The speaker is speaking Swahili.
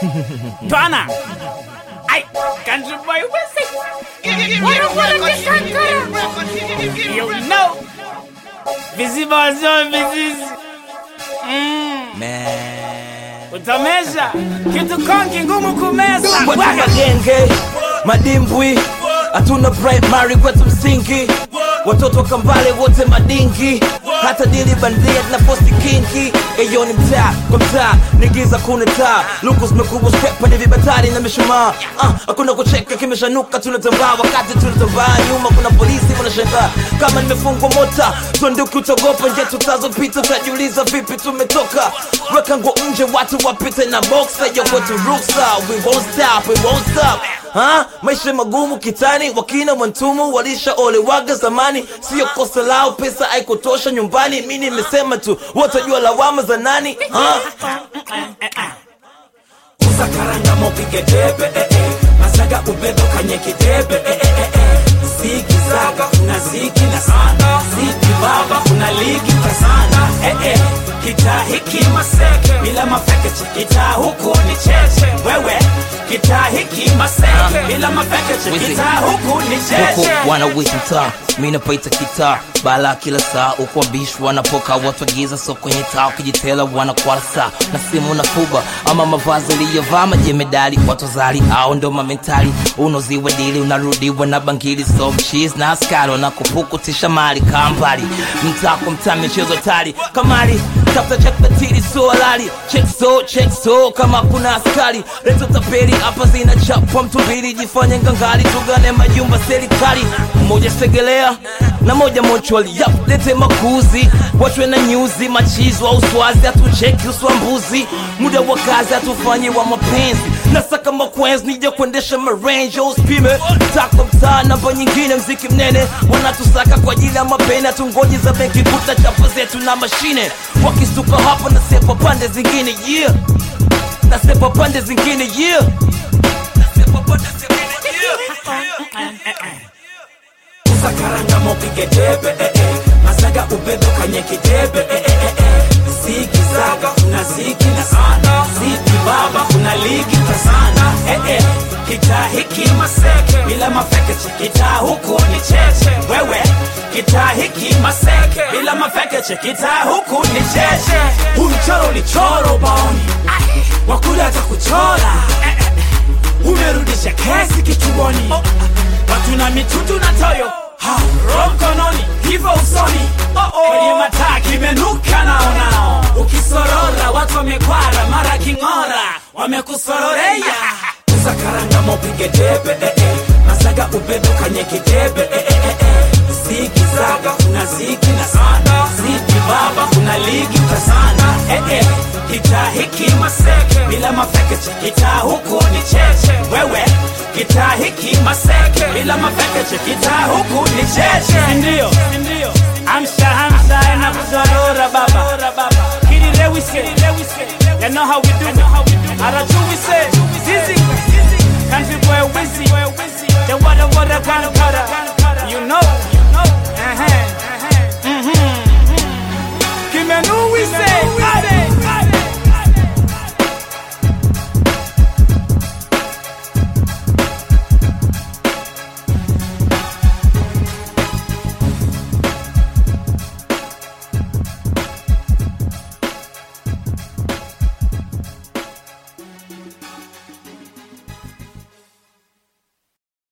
Twana. Ay, country boy, what's it? You know. Viziba wazio vizizi. Mm. Man. Utameza. Kitu konki ngumu kumeza. Watu Waga. magenge, madimbwi, hatuna primary kwetu msingi, watoto wa kambale wote madingi, hata dili bandia na posti kingi. Eyo ni mtaa kwa mtaa, nigiza kuna taa, luku zimekubwa stepa ni vibatari na mishumaa. Ah, hakuna kucheka kimeshanuka, tunatambaa wakati tunatambaa nyuma, kuna polisi wanashangaa kama nimefungwa mota, tuanduki utagopa nje tutazopita, utajiuliza vipi tumetoka. Weka nguo nje, watu wapite na boxer, yo kwetu ruksa, we won't stop, we won't stop. Ha? Maisha magumu kitani, wakina mwantumu walishaolewaga zamani, sio kosa lao, pesa haikutosha nyumbani. Mi nimesema tu, watajua lawama za nani? Ha? uza karanga mopige debe eh, eh. masaga ubedo kanye kidebe eh, eh, eh, eh. ziki zaga kuna ziki na sana ziki baba kuna ligi kasana eh, eh. kitaa hiki maseke bila mafekeche kitaa huku ni cheche wewe kitaa hiki maseke bila mafekeche Wizi. kitaa huku ni huku cheche wanawita mtaa mi napaita kitaa bala kila saa huku wabishi wanapoka watu wagiza so kwenye taa ukijitela wanakwala saa na simu na fuba ama mavazi aliyovaa majemedali watu zali au ndo mamentali unoziwa dili unarudiwa na bangili so mchiz na askari wanakupukutisha mali kambali mtaa kwa mtaa michezo tali kamali tafuta check the tiri so halali check so check so kama kuna askari leto tapeli hapa zina chapa mtu mbili jifanye ngangari tugane majumba serikali mmoja segelea na moja mochwali yap lete makuzi wachwe na nyuzi machizo au swazi hatucheki uswambuzi muda wa kazi hatufanye wa mapenzi nasaka makwenzi nije kuendesha marange uspime tako mtaa namba nyingine mziki mnene wanatusaka kwa ajili ya mapene hatungoji za benki kuta chapa zetu na mashine wakisuka hapa nasepa pande zingine yeah nasepa pande zingine yeah nasepa pande zingine yeah uza karanga mopige debe eh, eh. masaga ubedo kanye kidebe eh, eh, eh, eh. ziki zaga kuna ziki na sana ziki baba kuna ligi kasana eh, eh. kitaa hiki maseke bila mafekeche kitaa huku ni cheche wewe kitaa hiki maseke bila mafekeche kitaa huku ni cheche huu mchoro ni choro baoni wakuda hata kuchora eh, eh, eh. umerudisha kesi kituoni watu na mitutu na toyo Ha, roho mkononi hivyo usoni kwenye mataa kimenuka naonao ukisorora watu wamekwara mara king'ora wamekusororea uza karanga mopige debe eh, eh. masaga ubedo kanye kidebe eh, eh, eh, eh. ziki zaga kuna ziki na sana ziki baba kuna ligi kasana eh, eh. kitaa hiki maseke bila mafekeche kitaa huku ni cheche wewe kitaa hiki maseke bila mafekeche kitaa huku ni cheche Ndio. Amsha amsha na kuzorora baba. Kiri Lewis. You know how we